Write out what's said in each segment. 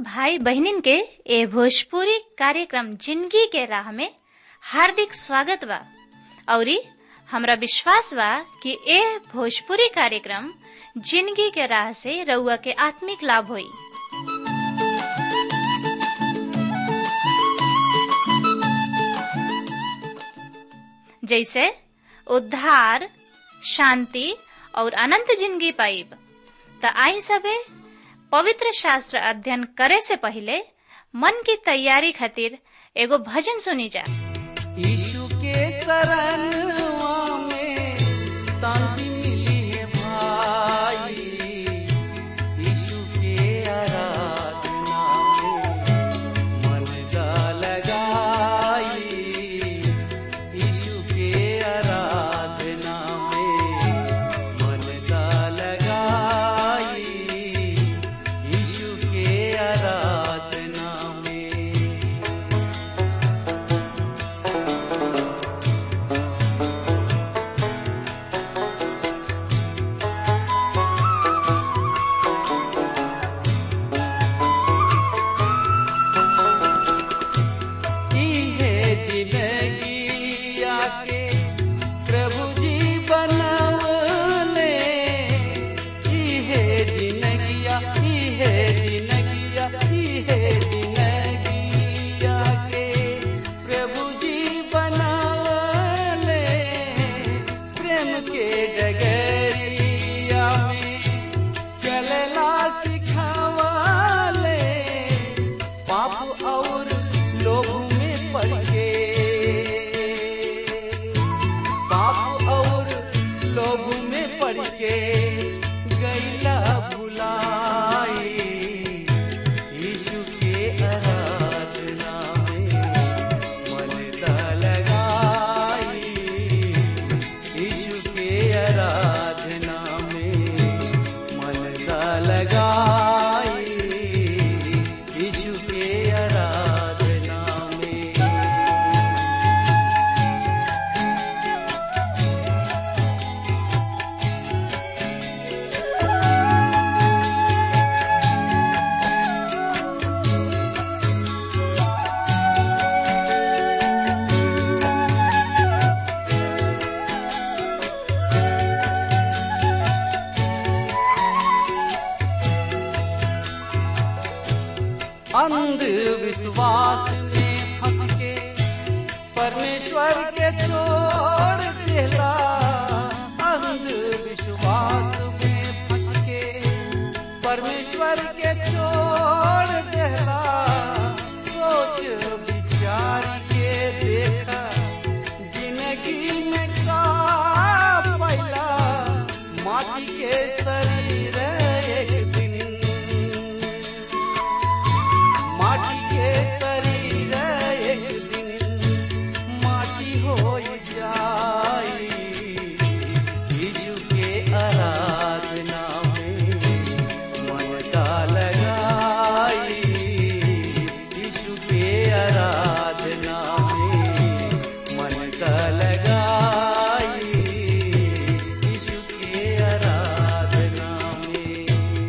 भाई बहनिन के ए भोजपुरी कार्यक्रम जिंदगी के राह में हार्दिक स्वागत बा औरी हमरा विश्वास बा कि ए भोजपुरी कार्यक्रम जिंदगी के राह से रउआ के आत्मिक लाभ होई जैसे उद्धार शांति और अनंत जिंदगी पाइब त आई सबे पवित्र शास्त्र अध्ययन करे से पहले मन की तैयारी खातिर एगो भजन सुनी जा यीशु के शरणवा में शांति मिली है भाई यीशु के आराधना में मन का लगाई यीशु के आराधना में मन का लगाई यीशु के आराधना में इहे जिंदगी आके प्रभु जी बनवले इहे जिंदगिया इहे जिंदगिया इहे जिंदगी आके प्रभु जी बनवले प्रेम के डगरिया में चलला सिखावले पाप और लोभ में पड़ के पाप और लोभ में पड़ के गैला भुलाई यीशु के आराधना में मन दा लगाई यीशु के आराधना में मन दा लगाई यीशु के आराधना में अंधविश्वास में फंस के परमेश्वर के छोड़ देला अंधविश्वास में फंस के परमेश्वर के छोड़ देला सोच विचार के देखा जिंदगी में का पैला माटी के शरीर एक दिन माटी के शरीर एक दिन माटी हो जाई यीशु के आराधना में मन का लगाई यीशु के आराधना में मन का लगाई यीशु के आराधना में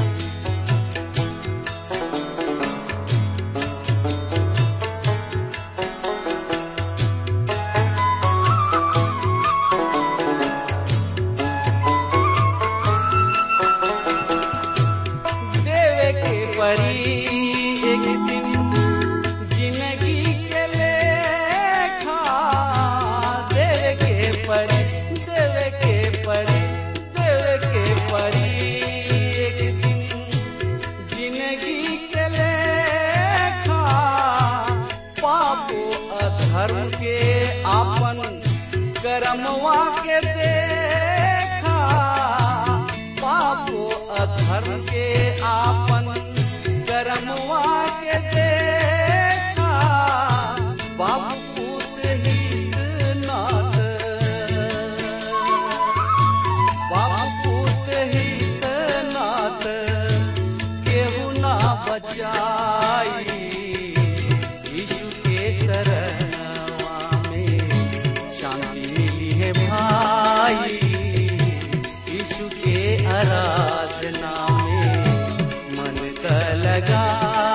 देवे के परी एक दिन जिंदगी के लेखा देवे के परी देवे के परी देवे के परी एक दिन जिंदगी के लेखा पापो अधर्म के आपन करमवा के देखा पापो अधर्म के आपन करमवा के देखा बाबू पूत हित नाथ बाबू पूत हित नाथ केहू ना बचाई यीशु के शरणवा में शांति मिली है भाई यीशु के आराधना में मन का लगा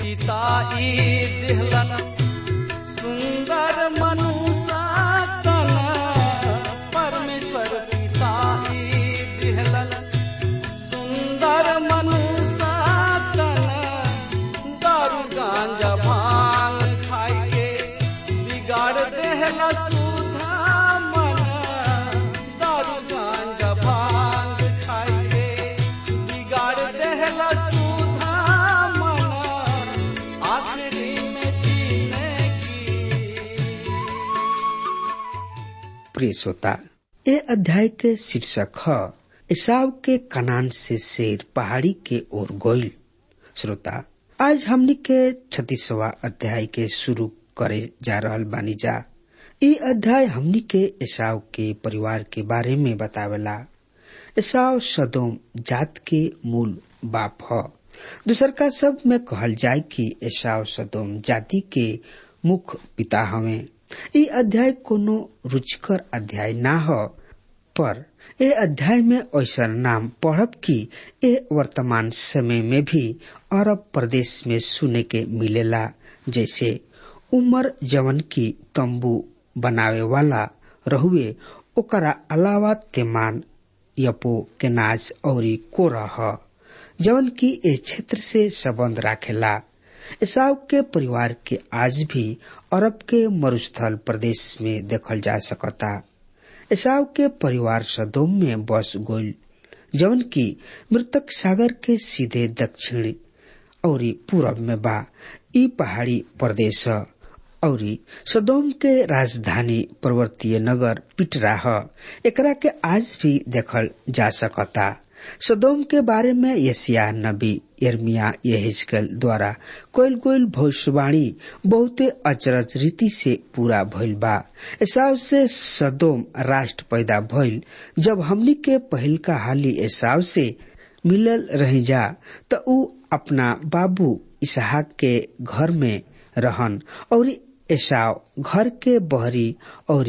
पिता ई दिहलन सुंदर मनुष्य तन परमेश्वर पिता ई दिहलन सुंदर मनुष्य तन दारू गांजा भांग खाई के बिगाड़ देहला सुधा मन दारू गांजा भांग खाई के बिगाड़ देहला सुधा मन आखिरी में जीने की प्रिय श्रोता ए अध्याय के शीर्षक है ईसाव के कनान से शेर पहाड़ी के ओर गोइल श्रोता आज हमनी के छत्तीसवा अध्याय के शुरू करे जा रहल बानी जा ई अध्याय हमनी के ईसाव के परिवार के बारे में बतावेला ईसाव सदोम जात के मूल बाप ह दूसर का शब्द में कहल जाय कि ईसाव सदोम जाति के मुख्य पिता हवे ई अध्याय कोनो रुचिकर अध्याय ना हो पर ए अध्याय में ऐसा नाम पढ़ब कि ए वर्तमान समय में भी अरब प्रदेश में सुने के मिलेला जैसे उमर जवन की तंबू बनावे वाला रहुए ओकरा अलावा तेमान यपो केनाज और कोरह जवन की ए क्षेत्र से संबंध राखेला ईसाव के परिवार के आज भी अरब के मरुस्थल प्रदेश में देखल जा सकता ईसाव के परिवार सदोम में बस गोल जवन की मृतक सागर के सीधे दक्षिण और पूरब में बा ई पहाड़ी प्रदेश और सदोम के राजधानी पर्वतीय नगर पिटरा ह एकरा के आज भी देखल जा सकता सदोम के बारे में यसिया नबी यर्मिया यहेजकल द्वारा कोयल कोयल भविष्यवाणी बहुते अचरज रीति से पूरा भइल बा ऐसाव से सदोम राष्ट्र पैदा भइल जब हमनी के पहिल का हाली ऐसाव से मिलल रही जा त ऊ अपना बाबू इसहाक के घर में रहन और एसाव घर के बहरी और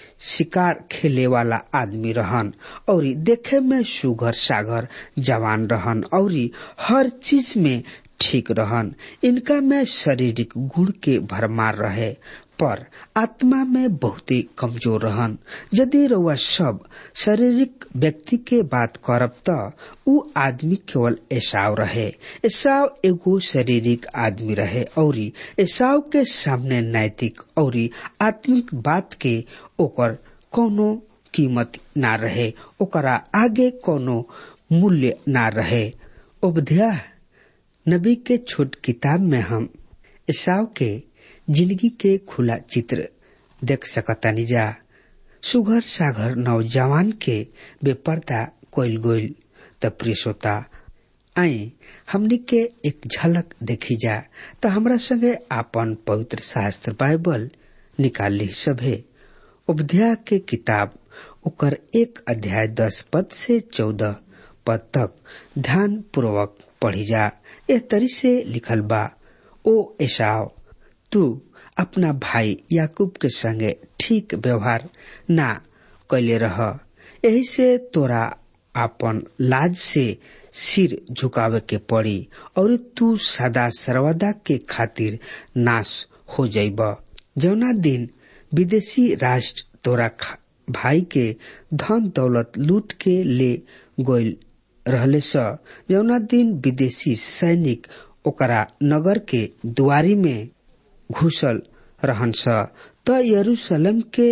शिकार खेले वाला आदमी रहन और देखे में सुगर सागर जवान रहन और हर चीज में ठीक रहन इनका में शारीरिक गुण के भरमार रहे पर आत्मा में बहुत ही कमजोर रहन यदि रउआ सब शारीरिक व्यक्ति के बात करब त ऊ आदमी केवल ऐसाव रहे ऐसाव एगो शारीरिक आदमी रहे और ऐसाव के सामने नैतिक और आत्मिक बात के ओकर कोनो कीमत ना रहे ओकरा आगे कोनो मूल्य ना रहे उपध्याय नबी के छोट किताब में हम ईसाव के जिंदगी के खुला चित्र देख सकतानी जा सुघर सागर नौजवान के बेपर्दा कोयल गोइल त प्रियसोता आई हमनी के एक झलक देखी जा त हमरा संगे आपन पवित्र शास्त्र बाइबल निकाल ली सभे उपध्याय के किताब ओकर एक अध्याय दस पद से चौदह पद तक ध्यान पूर्वक पढ़ी जा ए तरी से लिखल बा ओ एसाव तू अपना भाई याकूब के संगे ठीक व्यवहार ना कैले रह यही से तोरा आपन लाज से सिर झुकावे के पड़ी और तू सदा सर्वदा के खातिर नाश हो जाइब जौना दिन विदेशी राष्ट्र तोरा भाई के धन दौलत लूट के ले गोल रहले स जौना दिन विदेशी सैनिक ओकरा नगर के दुआरी में घुसल रहन्छ त यरूशलेम के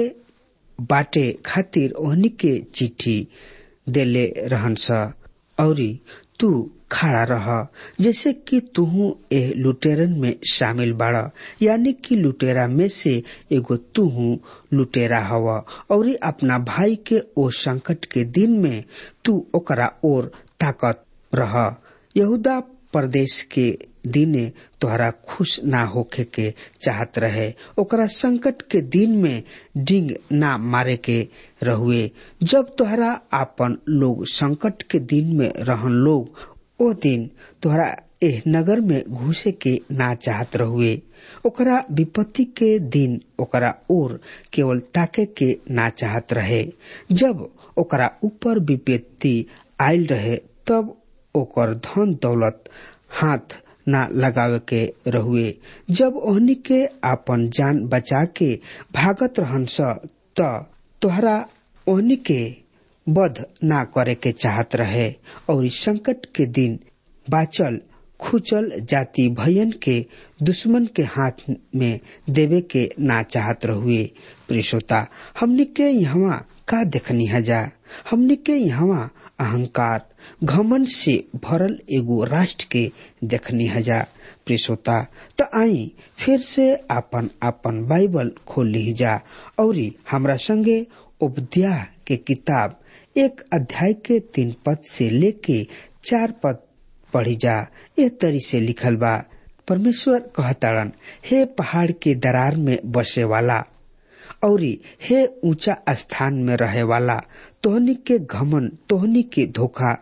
बाटे खातिर ओहनी के चिट्ठी देले रहन्छ औरी तू खड़ा रह जैसे कि तुहू ए लुटेरन में शामिल बाड़ यानी कि लुटेरा में से एगो तुहू लुटेरा हव और अपना भाई के ओ संकट के दिन में तू ओकरा ओर ताकत रह यहूदा प्रदेश के दिने तोहरा खुश ना होखे के चाहत रहे ओकरा संकट के दिन में डिंग ना मारे के रहुए जब तोहरा आपन लोग संकट के दिन में रहन लोग ओ दिन तोहरा एह नगर में घुसे के ना चाहत रहुए ओकरा विपत्ति के दिन ओकरा ओर केवल ताके के ना चाहत रहे जब ओकरा ऊपर विपत्ति आयल रहे तब ओकर धन दौलत हाथ ना लगावे के रहुए जब ओहनी के आपन जान बचा के भागत रहन स त तोहरा ओहनी के वध ना करे के चाहत रहे और इस संकट के दिन बाचल खुचल जाति भयन के दुश्मन के हाथ में देवे के ना चाहत रहुए प्रियश्रोता हमनी के यहाँ का देखनी हजा हमनी के यहाँ अहंकार घमन से भरल एगो राष्ट्र के देखनी हजा प्रियश्रोता त आई फिर से आपन आपन बाइबल खोल ली जा और हमरा संगे उपध्याय के किताब एक अध्याय के तीन पद से लेके चार पद पढ़ी जा ए तरी से लिखल बा परमेश्वर कहताड़न हे पहाड़ के दरार में बसे वाला और हे ऊंचा स्थान में रहे वाला तोहनी के घमन तोहनी के धोखा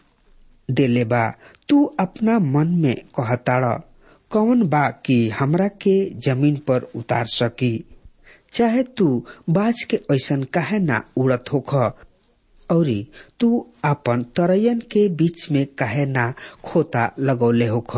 देले बा तू अपना मन में कहताड़ कौन बा कि हमरा के जमीन पर उतार सकी चाहे तू बाज के ऐसन काहे ना उड़त होख औरी तू अपन तरयन के बीच में काहे ना खोता लगौले होख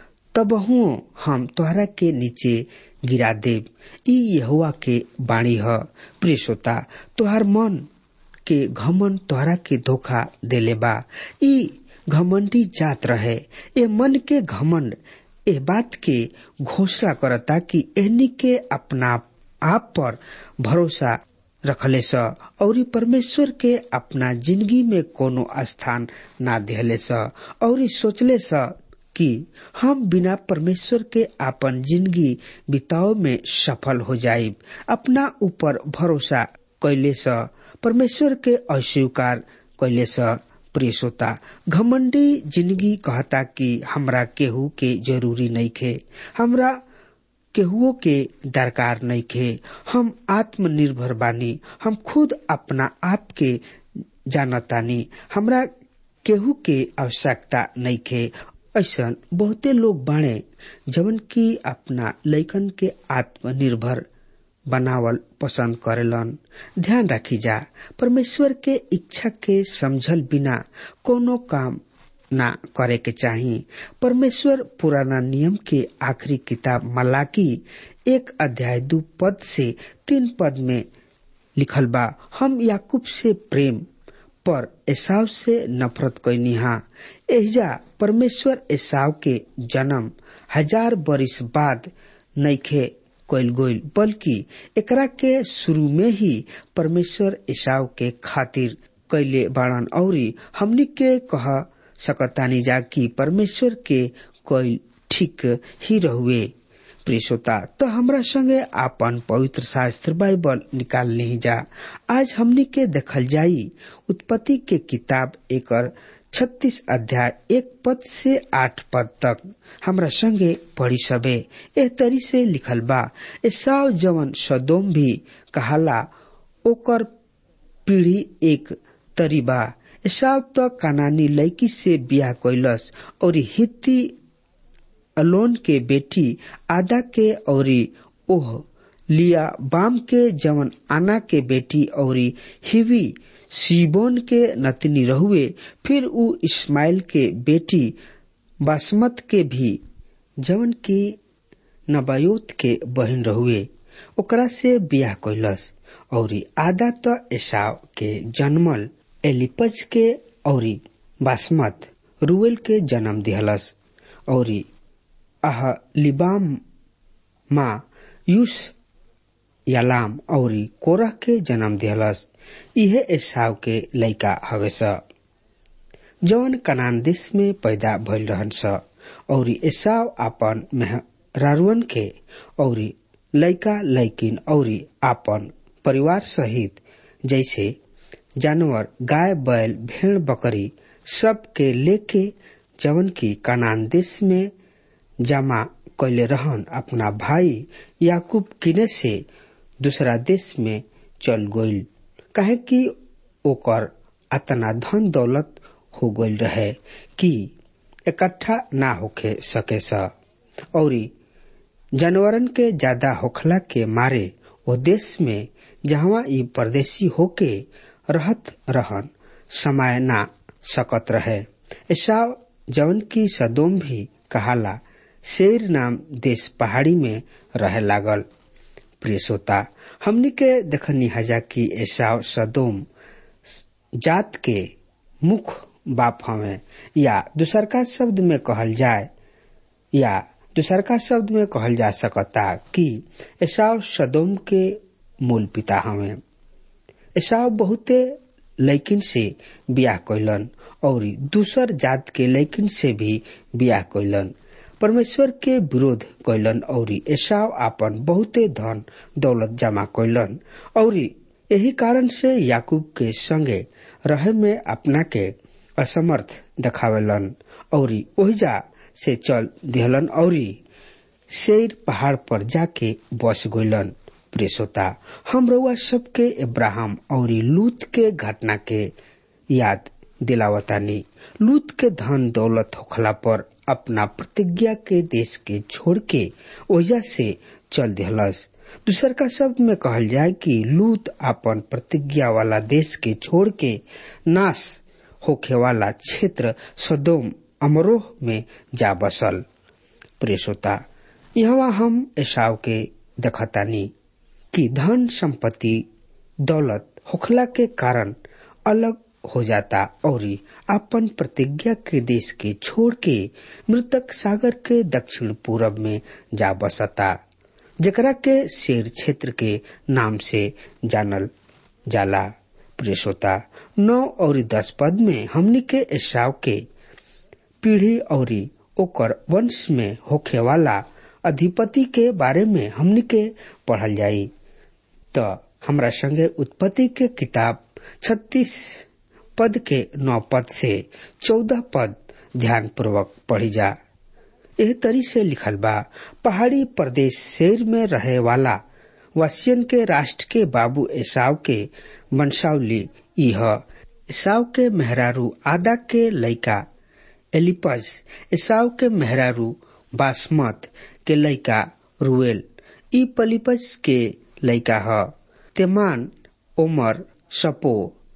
तबहू हम तोहरा के नीचे गिरा देव ई यहुआ के बाणी ह प्रिय श्रोता तोहर मन के घमन तोहरा के धोखा देले बा ई घमंडी जात रहे ए मन के घमंड ए बात के घोषणा करता कि एहनी के अपना आप पर भरोसा रखले स और परमेश्वर के अपना जिंदगी में कोनो स्थान ना दिहले स और सोचले स कि हम बिना परमेश्वर के अपन जिंदगी बिताव में सफल हो जाइब अपना ऊपर भरोसा कैले स परमेश्वर के अस्वीकार कैले स प्रिय श्रोता घमंडी जिंदगी कहता कि हमरा केहू के जरूरी नहीं खे हमरा केहुओ के दरकार नहीं खे हम आत्मनिर्भर बानी हम खुद अपना आप के जानतानी हमरा केहू के आवश्यकता नहीं खे ऐसा बहुते लोग बाणे जवन की अपना लैकन के आत्मनिर्भर बनावल पसंद करेलन ध्यान रखी जा परमेश्वर के इच्छा के समझल बिना कोनो काम ना करे के चाही परमेश्वर पुराना नियम के आखिरी किताब मलाकी एक अध्याय दू पद से तीन पद में लिखल बा हम याकूब से प्रेम पर एसाव से नफरत कैनी हा एहिजा परमेश्वर एसाव के जन्म हजार बरिस बाद नैखे कैल गोइल बल्कि एकरा के शुरू में ही परमेश्वर एसाव के खातिर कैले बाड़न औरी हमनी के कह सकतानी जा कि परमेश्वर के कोई ठीक ही रहुए प्रियसोता तो हमरा संगे आपन पवित्र शास्त्र बाइबल निकाल ली जा आज हमनी के देखल जाई उत्पत्ति के किताब एकर छत्तीस अध्याय एक पद से आठ पद तक हमरा संगे पढ़ी सबे एह तरी से लिखल बा एसाव जवन सदोम भी कहाला ओकर पीढ़ी एक तरी बा एसाव त कानानी लड़की से बियाह कैलस और हित्ती अलोन के बेटी आदा के और ओह लिया बाम के जवन आना के बेटी और हिवी सीबोन के नतनी रहुए फिर उ इस्माइल के बेटी बासमत के भी जवन की नबायोत के बहन रहुए ओकरा से बियाह कैलस और आदा तो एसाव के जन्मल एलिपज के और बासमत रुएल के जन्म दिहलस और अह लिबाम मा यूस यालाम और कोरह के जन्म दिहलस इहे एसाव के लइका हवे स जवन कनान देश में पैदा भइल रहन स और एसाव आपन मेहरारुअन के और लइका लइकिन और आपन परिवार सहित जैसे जानवर गाय बैल भेड़ बकरी सब के लेके जवन की कनान देश में जमा कैले रहन अपना भाई याकूब किने से दूसरा देश में चल गइल काहे कि ओकर अतना धन दौलत हो गइल रहे कि इकट्ठा ना होके सके स और जानवरन के ज्यादा होखला के मारे वो देश में जहाँ ई परदेशी होके रहत रहन समय ना सकत रहे ऐसा जवन की सदोम भी कहाला शेर नाम देश पहाड़ी में रहे लागल प्रिय श्रोता हमनी के देखनी हजा कि एसाव सदोम जात के मुख्य बाप हमें या दूसरका शब्द में कहल जाए या दूसरका शब्द में कहल जा सकता कि एसाव सदोम के मूल पिता हमें एसाव बहुते लैकिन से बियाह कैलन और दूसर जात के लैकिन से भी बियाह कैलन परमेश्वर के विरोध कैलन और एसाव आपन बहुते धन दौलत जमा कैलन और यही कारण से याकूब के संगे रहे में अपना के असमर्थ देखावेलन और ओहिजा से चल दिहलन और शेर पहाड़ पर जाके बस गइलन प्रेसोता हम रउआ सबके इब्राहिम और लूत के घटना के याद दिलावतानी लूत के धन दौलत होखला पर अपना प्रतिज्ञा के देश के छोड़ के ओजा से चल दिहलस दूसर का शब्द में कहल जाए कि लूत अपन प्रतिज्ञा वाला देश के छोड़ के नाश होखे वाला क्षेत्र सदोम अमरोह में जा बसल प्रेसोता यहाँ हम ऐसाव के दखतानी कि धन संपत्ति दौलत होखला के कारण अलग हो जाता और अपन प्रतिज्ञा के देश के छोड़ के मृतक सागर के दक्षिण पूरब में जा बसता जकरा के शेर क्षेत्र के नाम से जानल जाला प्रेसोता नौ और दस पद में हमनी के एसाव के पीढ़ी और ओकर वंश में होखे वाला अधिपति के बारे में हमनी के पढ़ल जाई तो हमरा संगे उत्पत्ति के किताब छत्तीस पद के नौ पद से चौदह पद ध्यान पूर्वक पढ़ी जा एह तरी से लिखल बा पहाड़ी प्रदेश शेर में रहे वाला वसियन के राष्ट्र के बाबू एसाव के वंशावली यह एसाव के मेहरारू आदा के लैका एलिपज एसाव के मेहरारू बासमत के लैका रुएल ई पलिपज के लैका ह तेमान ओमर सपो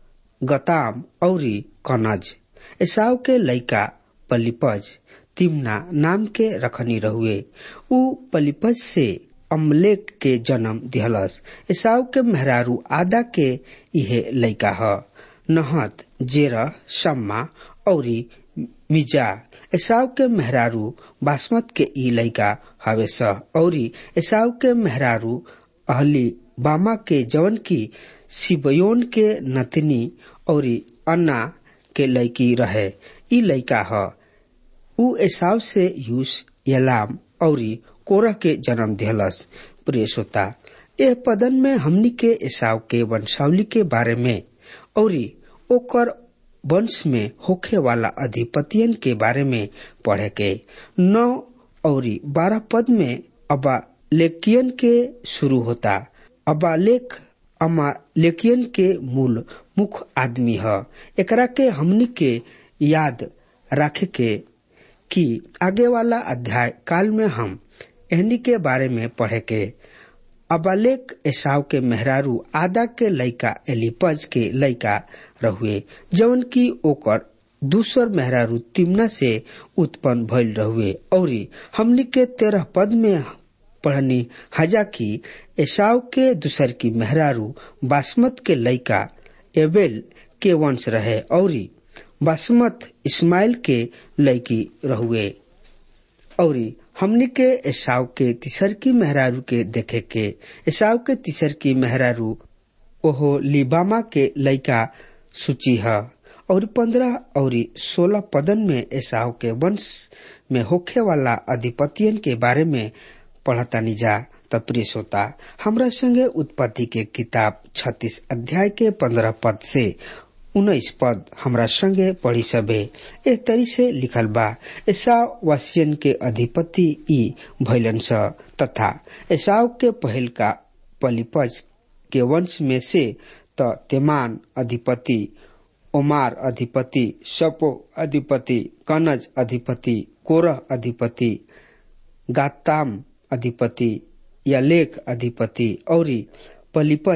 गताम औरी कनज एसाव के लैका पलिपज तिमना नाम के रखनी रहुए उ पलिपज से अमलेक के जन्म दिहलस एसाव के मेहरारू आदा के इहे लैका ह नहत जेरह सम्मा औरी मिजा एसाव के मेहरारू बासमत के ई लैका हवे सह औरी एसाव के मेहरारू अहली बामा के जवन की सिबयोन के नतनी औरी अन्ना के लैकी रहे ई लैका ह उ एसाव से यूस यलाम औरी कोरह के जन्म दिहलस प्रिय श्रोता एह पदन में हमनी के एसाव के वंशावली के बारे में औरी ओकर वंश में होखे वाला अधिपतियन के बारे में पढ़े के नौ और बारह पद में अबा लेकियन के शुरू होता अबा लेख अमा लेकियन के मूल मुख्य आदमी है एकरा के हमनी के याद रखे के कि आगे वाला अध्याय काल में हम एहनी के बारे में पढ़े के अबालेक एसाव के मेहरारू आदा के लैका एलिपज के लैका रहुए जवन की ओकर दूसर मेहरारू तिमना से उत्पन्न भइल रहुए और हमनी के तेरह पद में पढ़नी हजा की एसाव के दूसर की मेहरारू बासमत के लैका एबेल के वंश रहे और बासमत इस्माइल के लैकी रहुए और हमनी के एसाव के तीसर की मेहरारू के देखे के एसाव के तीसर की मेहरारू ओहो लिबामा के लैका सूची है और पंद्रह और सोलह पदन में एसाव के वंश में होखे वाला अधिपतियन के बारे में पढ़तानी जा तप्रिय श्रोता हमरा संगे उत्पत्ति के किताब छत्तीस अध्याय के पंद्रह पद से उन्नीस पद हमरा संगे पढ़ी सबे एक तरी से लिखल बा एसाव वासियन के अधिपति ई भैलन स तथा एसाव के पहल का पलिपज के वंश में से त तेमान अधिपति ओमार अधिपति सपो अधिपति कनज अधिपति कोरह अधिपति गाताम अधिपति या लेख अधिपति और पलिपज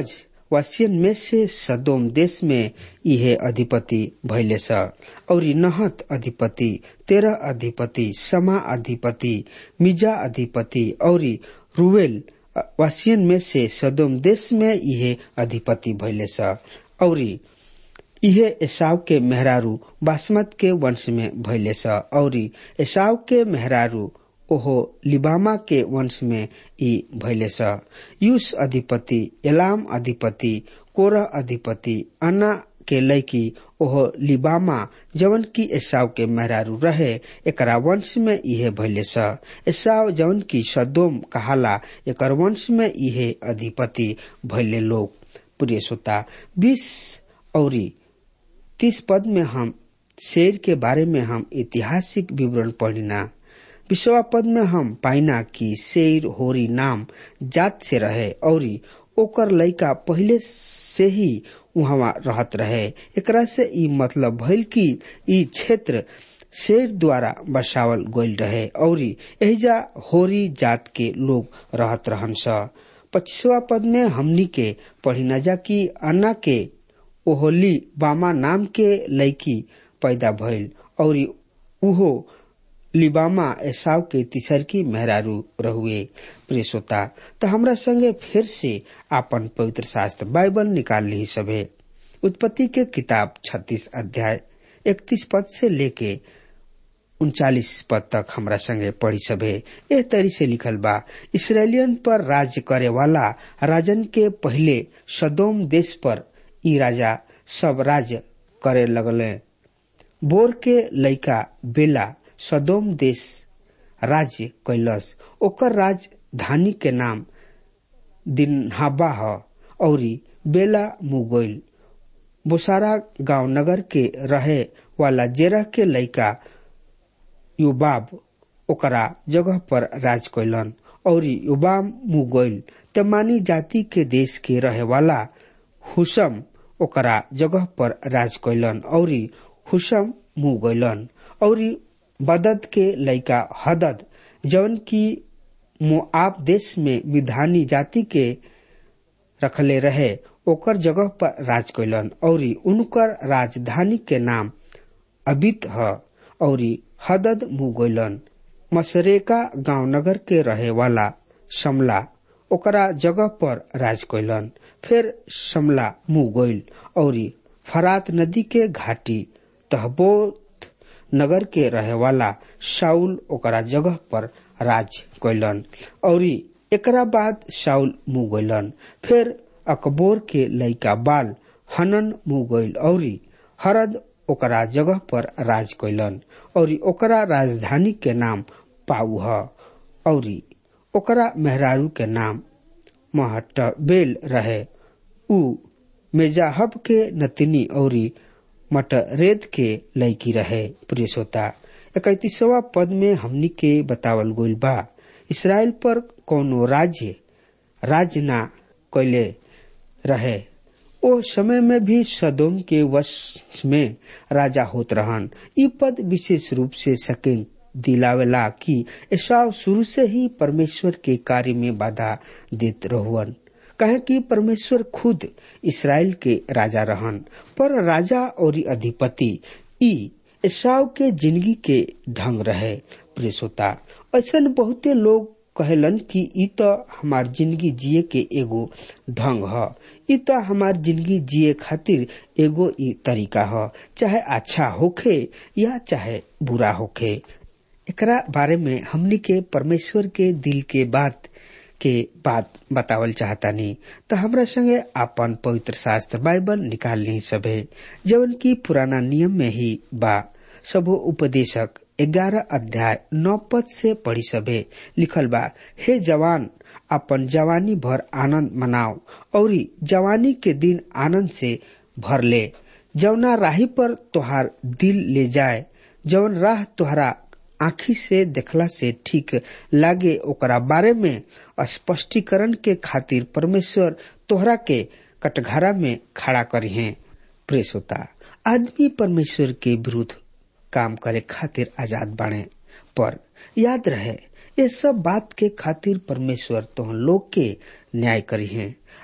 वासियन में से सदोम देश में इहे अधिपति भैले स और नहत अधिपति तेरह अधिपति समा अधिपति मिजा अधिपति और रुवेल वासियन में से सदोम देश में इहे अधिपति भैले स और इहे एसाव के मेहरारू बासमत के वंश में भैले स और एसाव के मेहरारू ओहो लिबामा के वंश में ई भैले स यूस अधिपति एलाम अधिपति कोरह अधिपति अन्ना के लैकी ओहो लिबामा जवन की एसाव के मेहरारू रहे एकरा वंश में इहे भैले स एसाव जवन की सदोम कहाला एकर वंश में इहे अधिपति भैले लोग प्रिय श्रोता बीस औरी तीस पद में हम शेर के बारे में हम ऐतिहासिक विवरण पढ़िना विश्वा पद में हम पाइना कि शेर होरी नाम जात से रहे और ओकर लड़का पहले से ही वहाँ रहत रहे एकरा से ई मतलब भइल कि ई क्षेत्र शेर द्वारा बसावल गईल रहे और एहिजा होरी जात के लोग रहत रहन स पच्चीसवा पद में हमनी के पढ़िना जा कि अन्ना के ओहोली बामा नाम के लड़की पैदा भइल और उहो लिबामा एसाव के तीसरकी मेहरारू रहुए प्रिय श्रोता तो हमरा संगे फिर से आपन पवित्र शास्त्र बाइबल निकाल ली सभे उत्पत्ति के किताब छत्तीस अध्याय इकतीस पद से लेके उनचालीस पद तक हमरा संगे पढ़ी सभे एह तरी से लिखल बा इसराइलियन पर राज्य करे वाला राजन के पहले सदोम देश पर ई राजा सब राज्य करे लगले बोर के लइका बेला सदोम देश राज्य कैलस ओकर राजधानी के नाम दिनहाबा ह औरी बेला मुगोइल बोसारा गांव नगर के रहे वाला जेरह के लइका युबाब ओकरा जगह पर राज कैलन और युबाम मुगोइल तमानी जाति के देश के रहे वाला हुसम ओकरा जगह पर राज कैलन और हुसम मुँह गैलन और बदद के लइका हदद जवन की मोआब देश में विधानी जाति के रखले रहे ओकर जगह पर राज कैलन और उनकर राजधानी के नाम अबित ह और हदद मुँह गैलन मसरेका गांव नगर के रहे वाला समला ओकरा जगह पर राज कैलन फिर समला मुँह गैल और फरात नदी के घाटी तहबोत नगर के रहे वाला शाउल ओकरा जगह पर राज कैलन और एकरा बाद शाउल मुँह गैलन फिर अकबोर के लइका बाल हनन मुँह गैल और हरद ओकरा जगह पर राज कैलन और ओकरा राजधानी के नाम पाऊ ह और ओकरा मेहरारू के नाम महटबेल रहे उ मेजाहब के नतिनी और मटरेद के लड़की रहे प्रिय श्रोता इकतीसवा पद में हमनी के बतावल गोल बा इसराइल पर कोनो राज्य राज्य ना कैले रहे ओ समय में भी सदोम के वश में राजा होत रहन ई पद विशेष रूप से सकें दिलावेला कि ऐसा शुरू से ही परमेश्वर के कार्य में बाधा देत रहुअन कहे कि परमेश्वर खुद इसराइल के राजा रहन पर राजा और अधिपति ई ईसाव के जिंदगी के ढंग रहे प्रेसोता ऐसा बहुते लोग कहलन कि ई तो हमार जिंदगी जिए के एगो ढंग ह ई तो हमार जिंदगी जिए खातिर एगो ई तरीका ह चाहे अच्छा होखे या चाहे बुरा होखे एकरा बारे में हमनी के परमेश्वर के दिल के बात के बात बतावल चाहतानी तो हमरा संगे आपन पवित्र शास्त्र बाइबल निकाल ली सभे जवन की पुराना नियम में ही बा सबो उपदेशक ग्यारह अध्याय नौ पद से पढ़ी सभे लिखल बा हे जवान अपन जवानी भर आनंद मनाओ और जवानी के दिन आनंद से भर ले जवना राही पर तोहार दिल ले जाए जवन राह तोहरा आखी से देखला से ठीक लागे ओकरा बारे में स्पष्टीकरण के खातिर परमेश्वर तोहरा के कटघरा में खड़ा करी है प्रेस होता आदमी परमेश्वर के विरुद्ध काम करे खातिर आजाद बने पर याद रहे ये सब बात के खातिर परमेश्वर तो लोग के न्याय करी है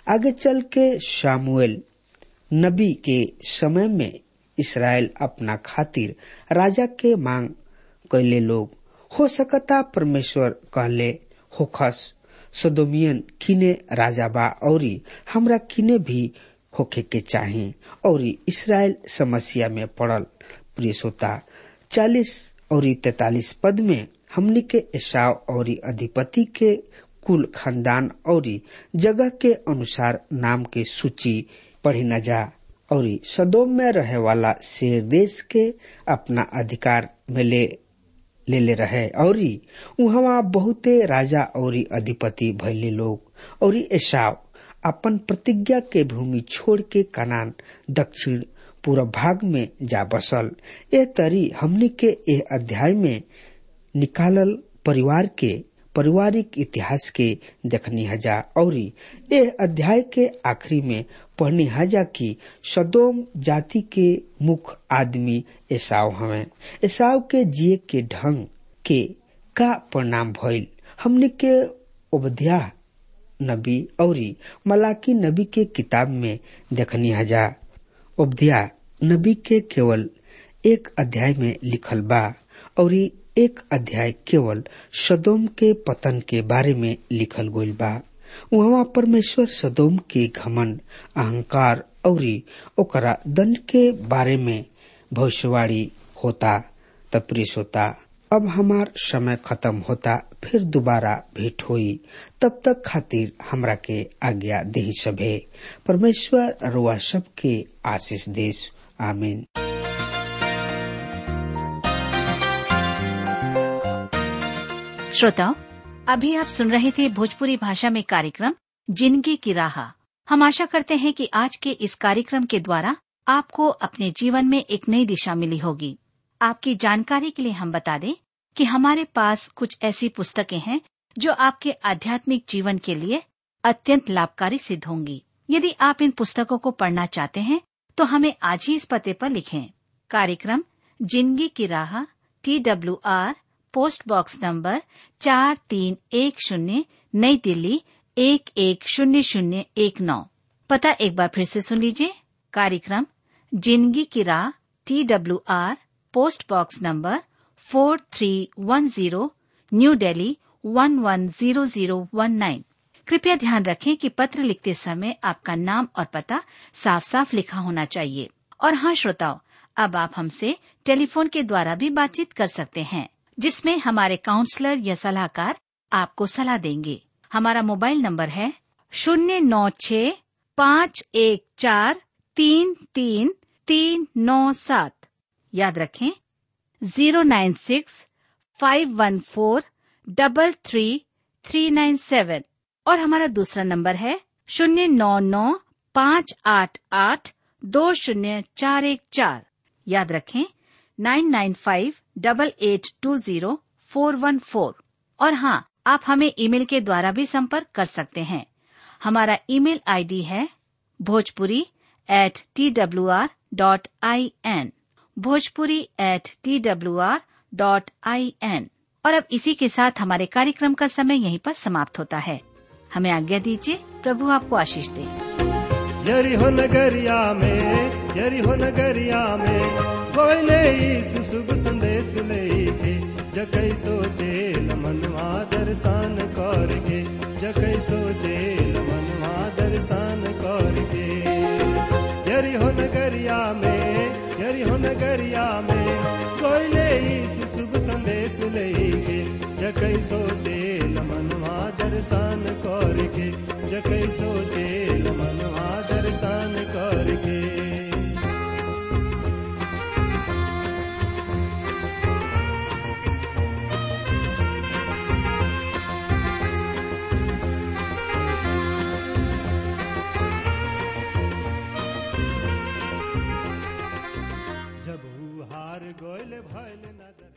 आगे चल के शामुएल नबी के समय में इसराइल अपना खातिर राजा के मांग कैले लोग हो सकता परमेश्वर कहले होखस सदोमियन किने राजा बा औरी हमरा किने भी होखे के चाहे और इसराइल समस्या में पड़ल प्रिय श्रोता चालीस और तैतालीस पद में हमनी के एसाव और अधिपति के कुल खानदान और जगह के अनुसार नाम के सूची पढ़ी न जा और सदोम में रहे वाला शेर देश के अपना अधिकार में ले ले ले रहे और वहाँ बहुते राजा और अधिपति भैले लोग और एसाव अपन प्रतिज्ञा के भूमि छोड़ के कनान दक्षिण पूर्व भाग में जा बसल ए तरी हमनी के ए अध्याय में निकालल परिवार के पारिवारिक इतिहास के देखनी हजा और ए अध्याय के आखिरी में पढ़नी हजा कि सदोम जाति के मुख्य आदमी एसाव हमें एसाव के जिये के ढंग के का परिणाम भइल हमने के उपध्या नबी और मलाकी नबी के किताब में देखनी हजा उपध्या नबी के केवल एक अध्याय में लिखल बा और एक अध्याय केवल सदोम के पतन के बारे में लिखल गईल बा वहाँ परमेश्वर सदोम के घमन अहंकार और ओकरा दंड के बारे में भविष्यवाणी होता तप्रिस होता अब हमार समय खत्म होता फिर दोबारा भेंट हुई तब तक खातिर हमरा के आज्ञा दही सभे परमेश्वर रुआ सब के आशीष देश आमीन श्रोताओं अभी आप सुन रहे थे भोजपुरी भाषा में कार्यक्रम जिंदगी की राह हम आशा करते हैं कि आज के इस कार्यक्रम के द्वारा आपको अपने जीवन में एक नई दिशा मिली होगी आपकी जानकारी के लिए हम बता दें कि हमारे पास कुछ ऐसी पुस्तकें हैं जो आपके आध्यात्मिक जीवन के लिए अत्यंत लाभकारी सिद्ध होंगी यदि आप इन पुस्तकों को पढ़ना चाहते हैं तो हमें आज ही इस पते पर लिखें कार्यक्रम जिंदगी की राह T W R post box number चार तीन एक शून्य नई दिल्ली एक एक शून्य शून्य एक नौ पता एक बार फिर से सुन लीजिए कार्यक्रम जिंदगी की राह T W R post box number four three one zero New Delhi one one zero zero one nine कृपया ध्यान रखें कि पत्र लिखते समय आपका नाम और पता साफ साफ लिखा होना चाहिए और हाँ श्रोताओं अब आप हमसे टेलीफोन के द्वारा भी बातचीत कर सकते हैं जिसमें हमारे काउंसलर या सलाहकार आपको सलाह देंगे हमारा मोबाइल नंबर है शून्य नौ छ पाँच एक चार तीन तीन तीन नौ सात याद रखें zero nine six five one four double three three nine seven और हमारा दूसरा नंबर है शून्य नौ नौ पाँच आठ आठ दो शून्य चार एक चार याद रखें nine nine five double eight two zero four one four और हाँ आप हमें ईमेल के द्वारा भी संपर्क कर सकते हैं हमारा ईमेल आईडी है Bhojpuri at T W R dot I N Bhojpuri at T W R dot I N और अब इसी के साथ हमारे कार्यक्रम का समय यहीं पर समाप्त होता है हमें आज्ञा दीजिए प्रभु आपको आशीष दे यरिहो नगरिया में यरिहो नगरिया में कोयले यीशु शुभ संदेश लेके जकै सोचे मनवा दर्शन करके जकै सोचे मनवा दर्शन करके यरिहो नगरिया में यरिहो नगरिया में कोयले यीशु शुभ संदेश लेके जकै सोचे मनवा दर्शन करके जकै सोचे मनवा दर्शन करके जब हार गोयल भैल नजर